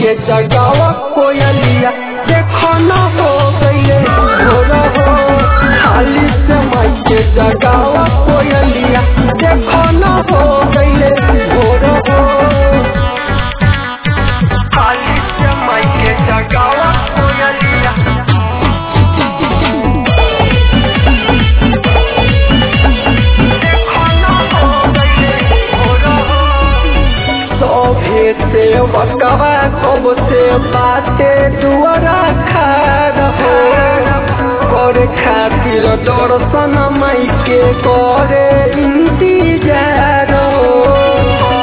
के जगावा कोयलिया देखो न हो गईले भोर हो हाली से माई के जगावा कोयलिया देखो न हो गईले भोर हो हाली से माई के जगावा कोयलिया देखो न हो गईले भोर हो सभे से बकवा कब से बाटे दुआरा खार हो करे खातिर दर्शन माई के करे इंतजार हो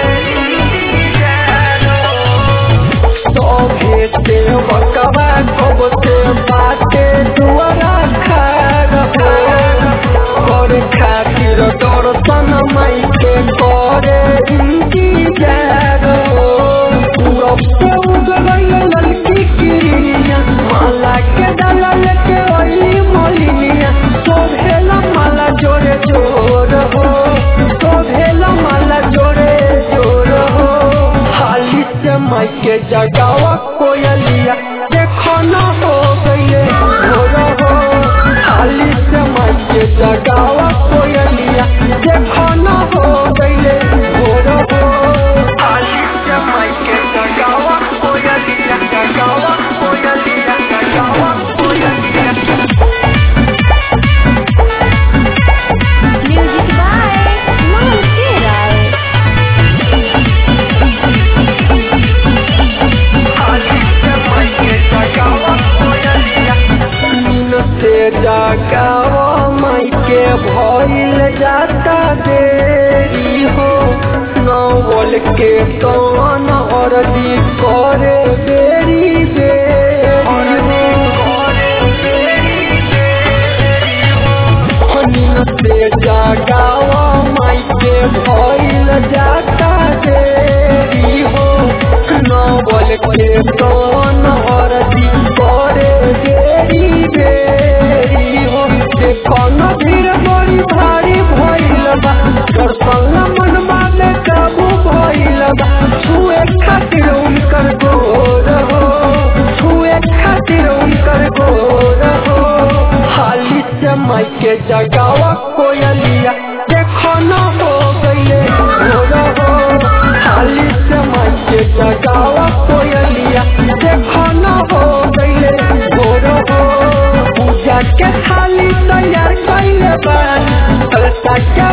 सभे से बकवा कब से बाटे दुआरा खार हो करे खातिर दर्शन माई के करे इंतजार हो पूरब से उगल ललकी किरनिया माला के डालल के ओली मोलिनिया शोभेला माला जोरे जोर हो शोभेला माला जोरे जोर हो हाली से माई के जगावा कोयलिया देखो न हो गईले भोर हो हाली से माई के जगावा कोयलिया देखो न हो गईले भोर हो हाली से माई के जगावा कोयलिया जगावा कोयलिया जगावा कोयलिया Music by Montero. से जगावा माई के भइल जाता देरी हो नवल के कौन अरजी करे बेरी बेरी से जगावा माई के भइल जाता देरी हो नवल के कौन अरजी करे बेरी बेरी हो देखो न भीड़ बड़ी भारी भइल बा दर्शन मनवा में काबू भइल बा छुए खातिर उनकर गोर हो छुए खातिर उनकर गोर हो हाली से माई के जगावा कोयलिया देखो न हो गईले भोर हो हाली से माई के जगावा कोयलिया देखो न हो गईले भोर हो पूजा के थाली तैयार कैले बानी कलता के